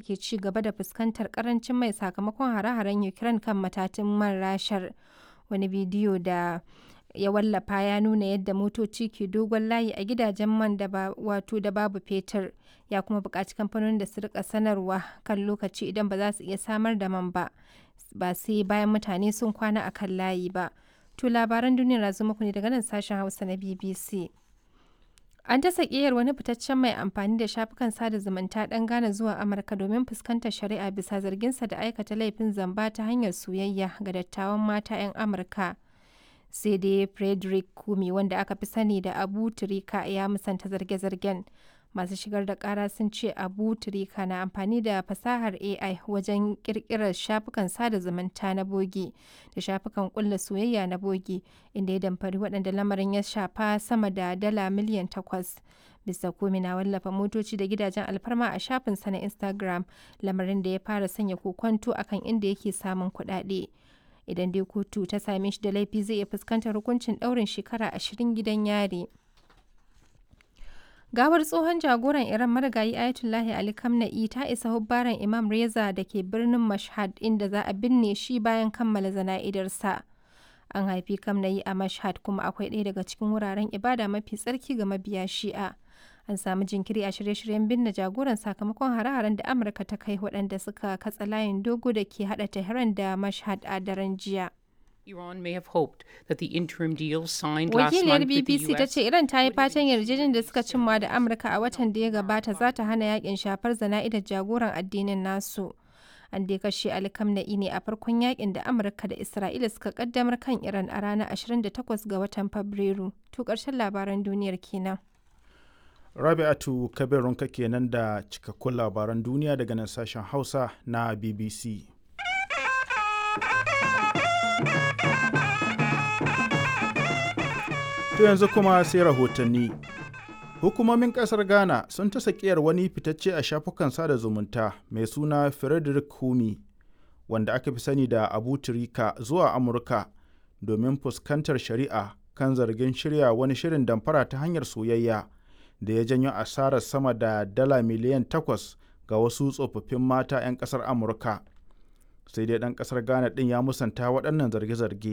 ke ci gaba da fuskantar karancin mai sakamakon hare-haren Ukraine kan matatun man rashar. Wani bidiyo da ya wallafa ya nuna yadda motoci ke dogon layi a gidajen man da ba wato da babu fetur ya kuma buƙaci kamfanonin da su rika sanarwa kan lokaci idan ba za su iya samar da man ba ba sai bayan mutane sun kwana a kan layi ba to labaran duniyar na muku ne daga nan sashen hausa na bbc an ta sakiyar wani fitaccen mai amfani da shafukan sada zumunta dan Ghana zuwa Amurka domin fuskantar shari'a bisa zarginsa da aikata laifin zamba ta hanyar soyayya ga dattawan mata 'yan Amurka. sai dai frederick kumi wanda aka fi sani da abu turika ya musanta zarge-zargen masu shigar da kara sun ce abu turika na amfani da fasahar ai wajen kirkirar shafukan sada zumunta na bogi da shafukan kulla soyayya na bogi inda ya damfari waɗanda lamarin ya shafa sama da dala miliyan takwas Mr. Kumi na wallafa motoci da gidajen alfarma a shafinsa na Instagram, lamarin da ya fara sanya kokonto akan inda yake samun kuɗaɗe. idan dai kotu ta same shi da laifi zai iya fuskantar hukuncin ɗaurin shekara ashirin gidan yari. Gawar tsohon jagoran Iran marigayi Ayatollahi Ali Khamenei ta isa hubbaran Imam Reza da ke birnin Mashhad inda za a binne shi bayan kammala zana'idarsa. An haifi Khamenei a Mashhad kuma akwai ɗaya daga cikin wuraren ibada mafi tsarki ga mabiya Shi'a. An samu jinkiri a shirye-shiryen binne jagoran sakamakon hare-haren da Amurka ta kai waɗanda suka katsa layin dogo da ke haɗa Tehran da Mashhad a daren jiya. Iran may have hoped that the interim deal signed last Wakiliyar month with the BBC ta US ce Iran ta yi fatan yarjejeniyar da suka cimma da Amurka a watan da ya gabata za ta hana yakin shafar zana'idar jagoran addinin nasu. An dai kashe Ali Khamenei ne a farkon yakin da Amurka da Isra'ila suka kaddamar kan Iran a ranar 28 ga watan Fabrairu. To ƙarshen labaran duniyar kenan. Rabi'atu Kabirunka kenan da cikakkun labaran duniya daga nan sashen Hausa na BBC. To yanzu kuma sai rahotanni. Hukumomin kasar Ghana sun ta sakiyar wani fitacce a shafukan sada zumunta mai suna Frederick Humi, wanda aka fi sani da Abu Turika zuwa Amurka domin fuskantar shari'a kan zargin shirya wani shirin damfara ta hanyar soyayya da ya janyo asarar sama da dala miliyan takwas ga wasu tsofaffin mata 'yan kasar Amurka. Sai dai ɗan kasar Ghana ɗin ya musanta waɗannan zarge-zarge